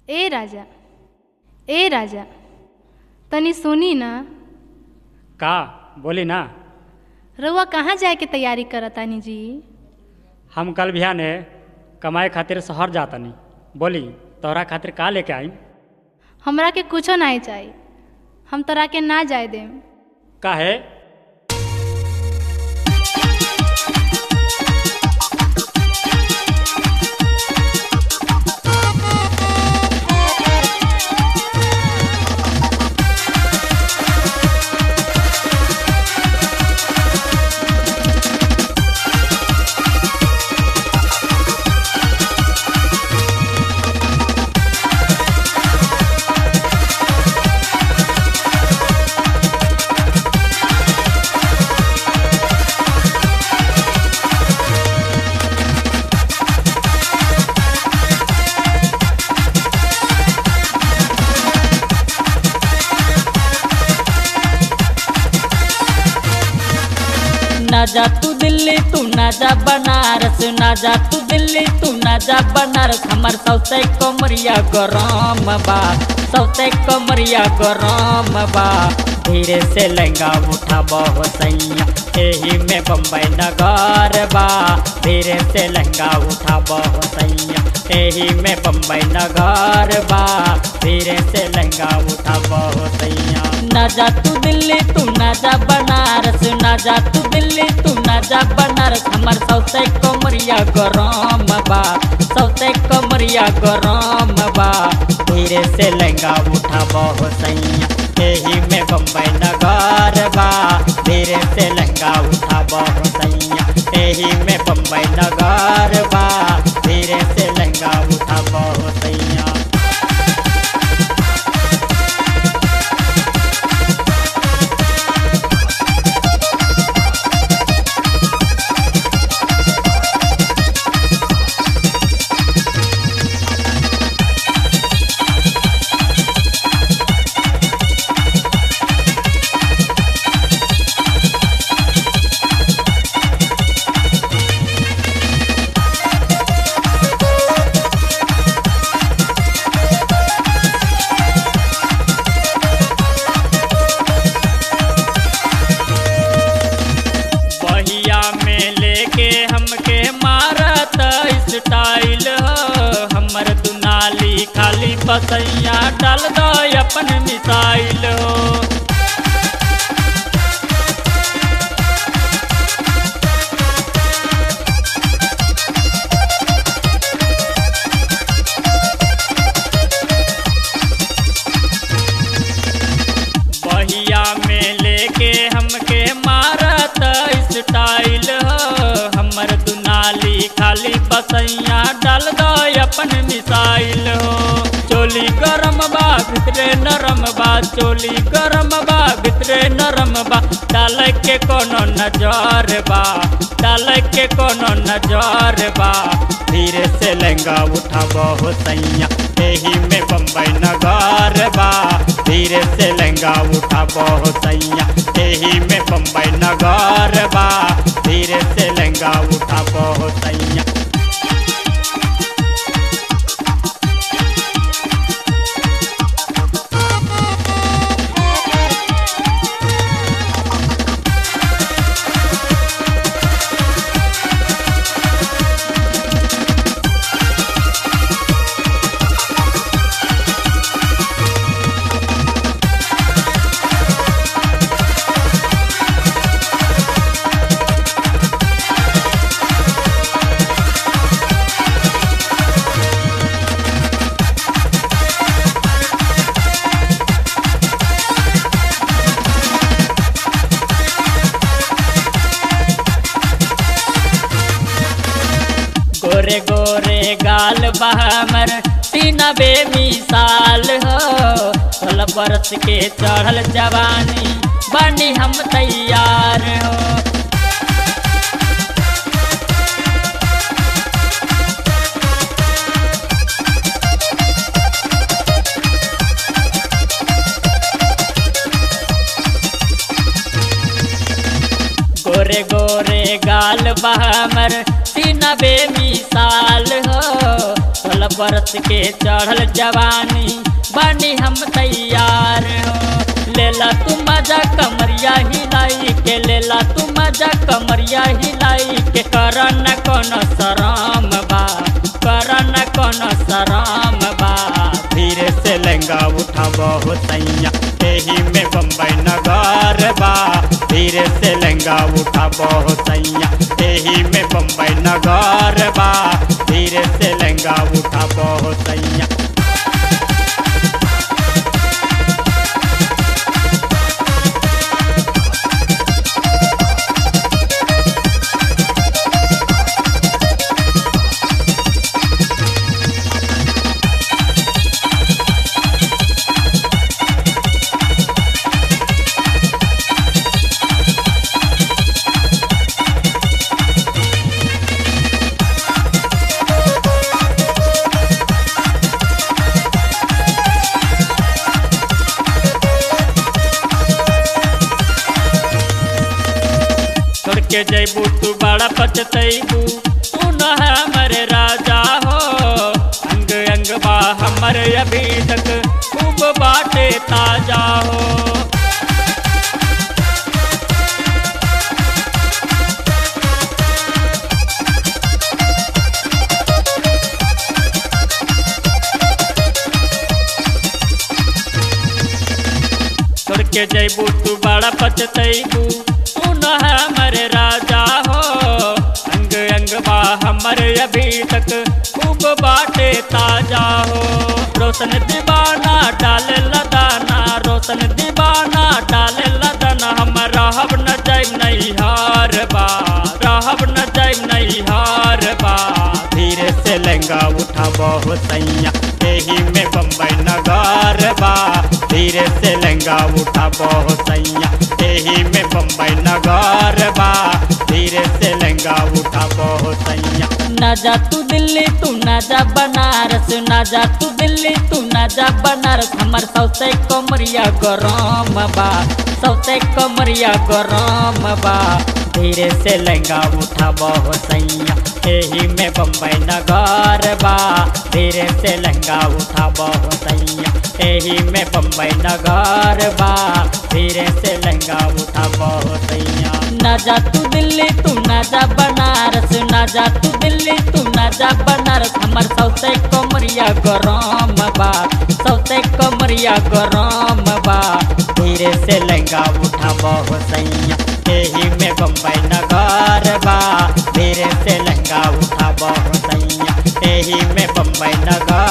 ए राजा ए राजा तनी सुनी ना का बोली ना रउआ कहाँ जाए के तैयारी करतानी जी हम कल बिहाने कमाए खातिर शहर जातनी बोली तोहरा खातिर का लेके आई हमरा के कुछो नहीं चाहिए हम तोरा के ना जाए देम काहे ना जा तू दिल्ली तू ना जा बनारस ना जा तू दिल्ली तू ना जा बनारस हमार सौसे कमरिया गरम बा सौसे कमरिया गरम बा धीरे से लहंगा उठा बहु सैया एही में बम्बई नगर बा धीरे से लहंगा उठा बहु सैया एही में बम्बई नगर बा धीरे से लहंगा उठा बहु सैया ना जा तू दिल्ली तू ना जा बनारस ना जा तू दिल्ली तू ना जा बनारस हमार सौसे कमरिया गरम बा सौसे कमरिया गरम बा धीरे से लहंगा उठा बहु सैया एही में बम्बई नगर बा धीरे से लहंगा उठा बहु सैया एही में बम्बई नगर बा धीरे से लहंगा उठा बहु सैया बहिया में लेके हमके मारत स्टाइल हो हमर दुनाली खाली बसैया डाल दो अपन मिसाइल हो बहिया में लेके हमके मारत स्टाइल हो हमर दुनाली खाली बसैया डाल दो अपन मिसाइल हो चोली गरम बा भितरे नरम बा चोली गरम बा भितरे नरम बा डाल के कोनो नजर बा डाल के कोनो नजर बा धीरे से लहंगा उठा बहु सैया एही में बम्बई नगर बा धीरे से लहंगा उठा बहु सैया एही में बम्बई नगर बा धीरे से लहंगा उठा बहु सैया गोरे गोरे गाल बहमर सीना बेमिसाल हो सोलह बरस के चढ़ल जवानी बनी हम तैयार हो गोरे गोरे गाल बहमर सीना बेमिसाल हो सोलह अठारह बरस के चढ़ल जवानी बानी हम तैयार हो लेला तू मजा कमरिया हिलाई के लेला तू मजा कमरिया हिलाई के कर न कोनो शरम बा कर न कोनो शरम बा धीरे से लहंगा उठाबो सैया एही में बम्बई नगर बा धीरे से लहंगा उठाबो सैया एही में बम्बई नगर बा धीरे से लहंगा उठाबो सैया छोड़ के जैबू तू बड़ा पचतैबू तू न हमर राजा हो अंग अंग बा हमर अभी तक खूब बाटे ताजा हो छोड़ के जैबू तू बड़ा पचतैबू तू न हमर राजा हो अंग अंग बा हमर अभी तक खूब बाटे ताजा हो रोशन दीवाना डाल लदाना रोशन दीवाना डाल लदाना हम रहब न जाइब नहीं हार बा रहब न जाइब नहीं हार बा धीरे से लहंगा उठाबो सैया एही में बम्बई नगर बा धीरे से लहंगा उठाबो सैया एही में बम्बई नगर बा धीरे से लहंगा उठाबो सैया ना जा तू दिल्ली तू ना जा बनारस ना जा तू दिल्ली तू ना जा बनारस हमर सौसे कमरिया गरम बा सौसे कमरिया गरम बा धीरे से लहंगा उठाबो सैया एही में बम्बई नगर बा धीरे से लहंगा उठाबो सैया एही में बम्बई नगर बा धीरे से लहंगा उठाबो सैया ना जा तू दिल्ली तू ना जा बनारस ना जा तू दिल्ली तू ना जा बनारस हमर सौसे कमरिया गरम बा सौसे कमरिया गरम बा धीरे से लहंगा उठाबो सैया एही में बम्बई नगर बा धीरे से लहंगा उठाबो सैया एही में बम्बई नगर